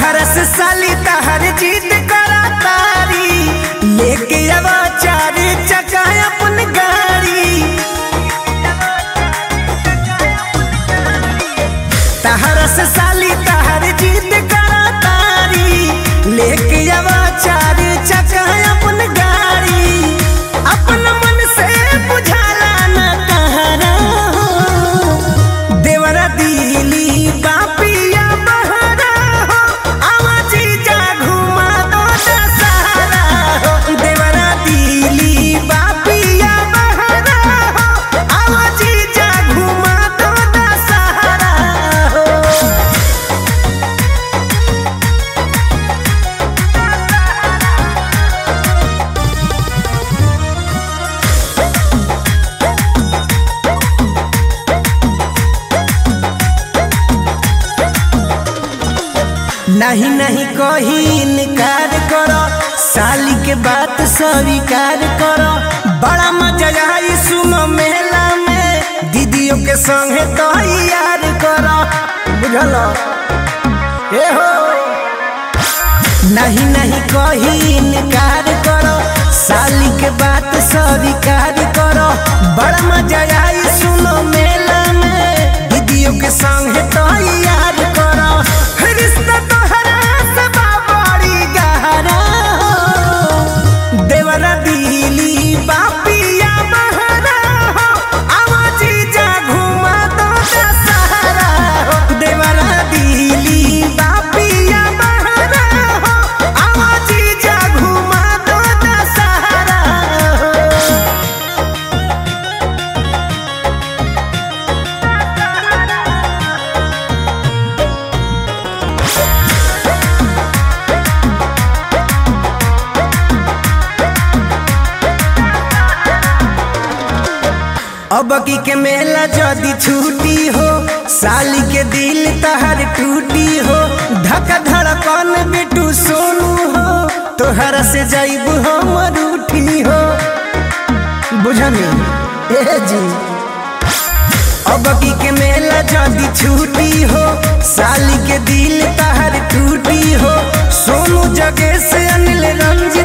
तहर से साली तहर जीत करा तारी लेके आवा चार चका अपन गाड़ी तहर से साली तहर जीत करा तारी लेके आवा चार चका अपन गाड़ी अपन मन से बुझाला न तहरा हो देवरा दिली बापिया बहरा हो आवाजी जा घुमा दो दशहरा हो देवरा दिली बापिया बहरा हो आवाजी जा घुमा दो दशहरा हो नहीं नहीं कही इनकार करो साली के बात स्वीकार करो बड़ा मजा आई सुनो मेला में दीदियों के संगे तो यार करो बुझल ए हो नहीं नहीं कही इनकार करो साली के बात स्वीकार करो बड़ा मजा आई सुनो मेला में दीदियों के संगे तो यार करो रिश्ता तोहरा से बड़ी गहरा हो देवरा दिली बापिया बहरा हो आवाजी जा घुमा दो दशहरा हो देवरा दिली बापिया बहरा हो आवाजी जा घुमा दो दशहरा हो अब की के मेला जदी छूटी हो साली के दिल तहर टूटी हो धक धड़कन बिटू सोनू हो तोहरा से जाइब हम रूठी हो बुझनी ए जी अब की के मेला जदी छूटी हो साली के दिल तहर टूटी हो सोनू जगे से अनिल रंज